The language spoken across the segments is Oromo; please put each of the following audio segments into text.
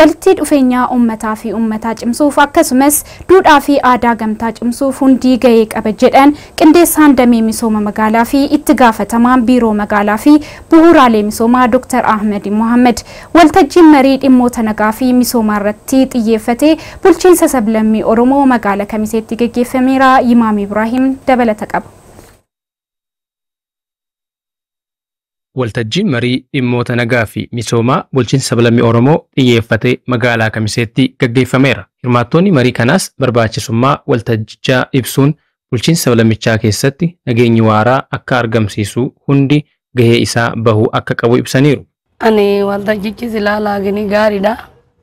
walitti dhufeenya uummataa fi uummataa cimsuuf akkasumas duudhaa fi aadaa gamtaa cimsuuf hundii gahee qaba jedhan qindeessaan damee misooma magaalaa fi itti gaafatamaan biiroo magaalaa fi bu'uuraalee misoomaa Dr. Ahmed Mohammed waltajjiin marii dhimmoota nagaa fi misoomaa irratti xiyyeeffatee bulchiinsa sablammii Oromoo magaalaa Kamiseetti gaggeeffameera. Imaam Ibrahim dabalata qaba. Waltajjiin marii dhimmoota nagaa fi misoomaa bulchiinsa sablammii Oromoo xiyyeeffatee magaalaa Kamiseetti gaggeeffameera. Hirmaattoonni marii kanaas barbaachisummaa waltajjichaa ibsuun bulchiinsa sablammichaa keessatti nageenyi waaraa akka argamsiisu hundi gahee isaa bahuu akka qabu ibsaniiru. Ani waltajjichi silaa laagini gaariidha.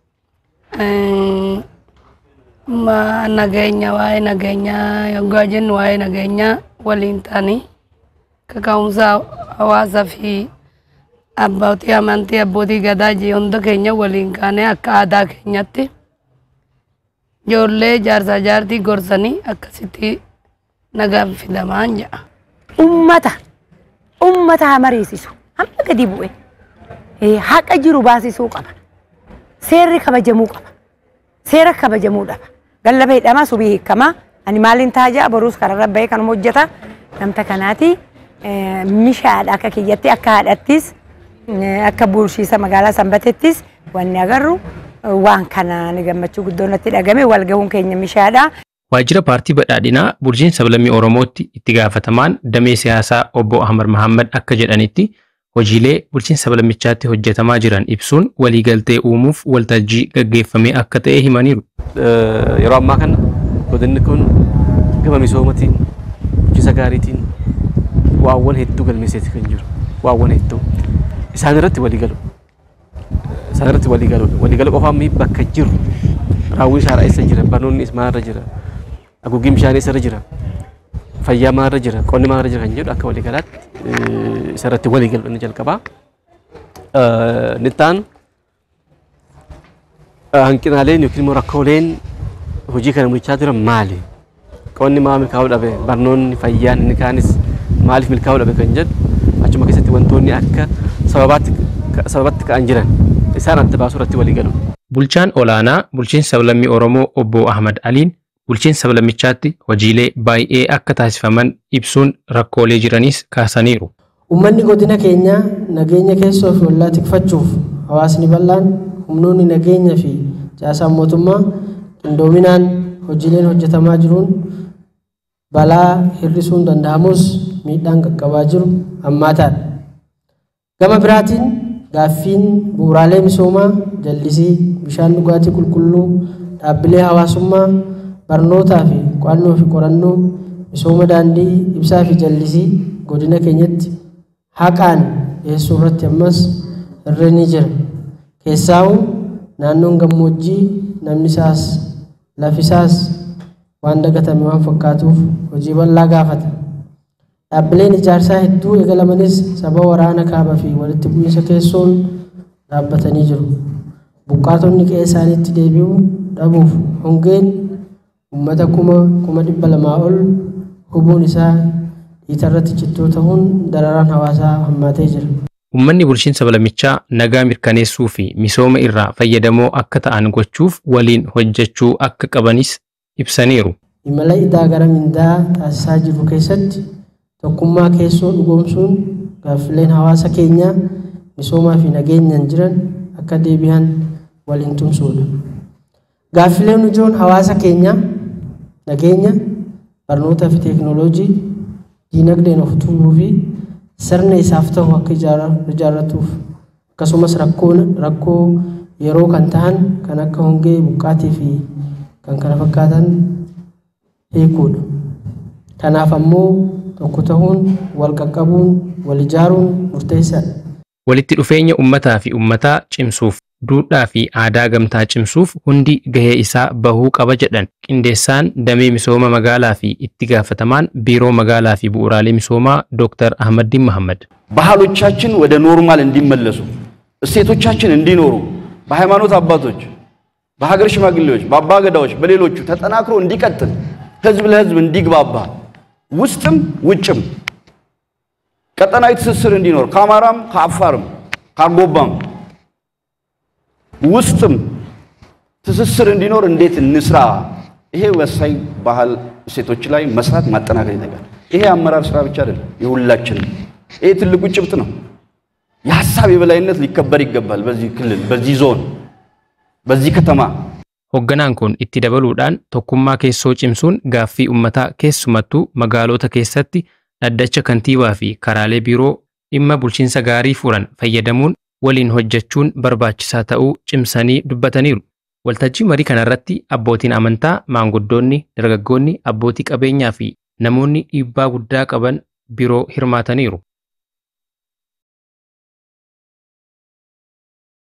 Ma nageenya waa'ee nageenyaa yoggaa jennu waa'ee nageenyaa waliin ta'anii kaka'umsa hawaasaa fi abbootii amantii abbootii gadaa jee hunda keenya waliin kaanee akka aadaa keenyatti ijoollee jaarsaa jaartii gorsanii akkasitti nagaan fidamaan jedha. Ummata ummata haa mariisisu hamma gadi bu'e haqa jiru baasisuu qaba seerri kabajamuu qaba seera kabajamuu qaba gallaba hidhama subii hiikama ani maaliin taajaa boruus kararra bahee kanuma hojjeta namta kanaati mishaadha akka kiyyatti akka haadhattis akka bulchiisa magaalaa sanbatettis wanni agarru waan kana ni gammachuu guddoo natti dhagame wal gahuun keenya mishaadha. Waajjira paartii badhaadhinaa bulchiinsa sablammii Oromootti itti gaafatamaan damee siyaasaa obbo Ahmad Mahammad akka jedhanitti hojiilee bulchiinsa sablammichaatti hojjetamaa jiran ibsuun waliigaltee uumuuf waltajjii gaggeeffamee akka ta'e himaniiru. Yeroo ammaa kana godinni kun gama misoomaatiin bulchiinsa gaariitiin waawwan hedduu galmeesseeti kan jiru waawwan hedduu isaan irratti waliigalu isaan irratti waliigalu waliigalu qofaan mii bakka jiru raawwii shaaraa eessa jira barnoonni maalirra jira haguuggii bishaanii eessarra jira fayyaa maalirra jira qonni maalirra jira kan jedhu akka waliigalaatti isarratti waliigalu inni jalqabaa. Nittaan hanqinaaleen yookiin immoo rakkooleen hojii kana mul'ichaa jiran maali? Qonni maal milkaa'uu dhabe? Barnoonni fayyaan inni kaanis maaliif milkaa'uu dhabe kan jedhu achuma keessatti wantoonni akka sababatti ka'an jiran isaan adda baasuu irratti waliigalu. Bulchaan olaanaa bulchiinsa sablammii Oromoo obbo Ahmad Aliin bulchiinsa sablammichaatti hojiilee baay'ee akka taasifaman ibsuun rakkoolee jiranis kaasaniiru. Uummanni godina keenyaa nageenya keessoo fi ollaa tikfachuuf hawaasni bal'aan humnoonni nageenya fi caasaan mootummaa qindoominaan hojiileen hojjetamaa jiruun balaa hir'isuun danda'amus miidhaan qaqqabaa jiru hammaataadha. Gama biraatiin gaaffiin bu'uuraalee misoomaa jallisii bishaan dhugaatii qulqulluu dhaabbilee hawaasummaa barnootaa fi qo'annoo fi qorannoo misooma daandii ibsaa fi jallisii godina keenyatti haqaan dhiyeessuu irratti ammas hirreen jira. Keessaa'u naannoon gammoojjii namni isaas lafi isaas waan dagatame waan fakkaatuuf hojii bal'aa gaafata. Dhaabbileen ijaarsaa hedduu eegalamanis saba waraana kaabaa fi walitti bu'iinsa keessoon dhaabbatanii jiru. Buqqaatonni qe'ee isaaniitti deebi'uu dhabuuf hongeen uummata kuma kuma dhibba lamaa ol hubuun isaa dhiitarratti cittoo ta'uun dararaan hawaasaa hammaatee jira. Uummanni bulchiinsa sablammichaa nagaa mirkaneessuu fi misooma irraa fayyadamoo akka ta'an gochuuf waliin hojjechuu akka qabanis ibsaniiru. Imala idaa gara mindaa taasisaa jiru keessatti tokkummaa keessoo dhugoomsuun gaaffileen hawaasa keenyaa misoomaa fi nageenyaan jiran akka deebi'an waliin tumsuudha. Gaaffileen ijoon hawaasa keenyaa nageenya, barnootaa fi teekinooloojii, diinagdeen of tuuluu fi sirna isaaf ta'u akka ijaarratuuf akkasumas rakkoo yeroo kan ta'an kan akka hongee buqqaatii fi kan kana fakkaatan hiikuudha. Kanaaf ammoo tokko ta'uun wal qaqqabuun wal ijaaruun murteessaadha. Walitti dhufeenya uummataa fi uummataa cimsuuf duudhaa fi aadaa gamtaa cimsuuf hundi gahee isaa bahuu qaba jedhan qindeessaan damee misooma magaalaa fi itti gaafatamaan biiroo magaalaa fi bu'uuraalee misoomaa ዶክተር አህመዲን መሐመድ ባህሎቻችን ወደ ኖርማል እንዲመለሱ እሴቶቻችን እንዲኖሩ በሃይማኖት አባቶች፣ በሀገር ሽማግሌዎች፣ በአባ ገዳዎች፣ በሌሎቹ ተጠናክሮ እንዲቀጥል ህዝብ ለህዝብ እንዲግባባ ውስጥም ውጭም ቀጠናዊ ትስስር እንዲኖር ከአማራም ከአፋርም ከአርጎባም ውስጥም ትስስር እንዲኖር እንዴት እንስራ? ይሄ ወሳኝ ባህል እሴቶች ላይ መስራት ማጠናከር ይጠይቃል። ይሄ አመራር ስራ ብቻ አይደለም፣ የሁላችንም። ይሄ ትልቁ ጭብጥ ነው። የሀሳብ የበላይነት ሊከበር ይገባል። በዚህ ክልል፣ በዚህ ዞን፣ በዚህ ከተማ Hoogganaan kun itti dabaluudhaan tokkummaa keessoo cimsuun gaaffii uummataa keessumattuu magaalota keessatti dhaddacha kantiibaa fi karaalee biiroo dhimma bulchiinsa gaarii furan fayyadamuun waliin hojjechuun barbaachisaa ta'uu cimsanii dubbataniiru. Waltajjii marii kanarratti abbootiin amantaa, maanguddoonni, dargaggoonni, abbootii qabeenyaa fi namoonni dhiibbaa guddaa qaban biroo hirmaataniiru.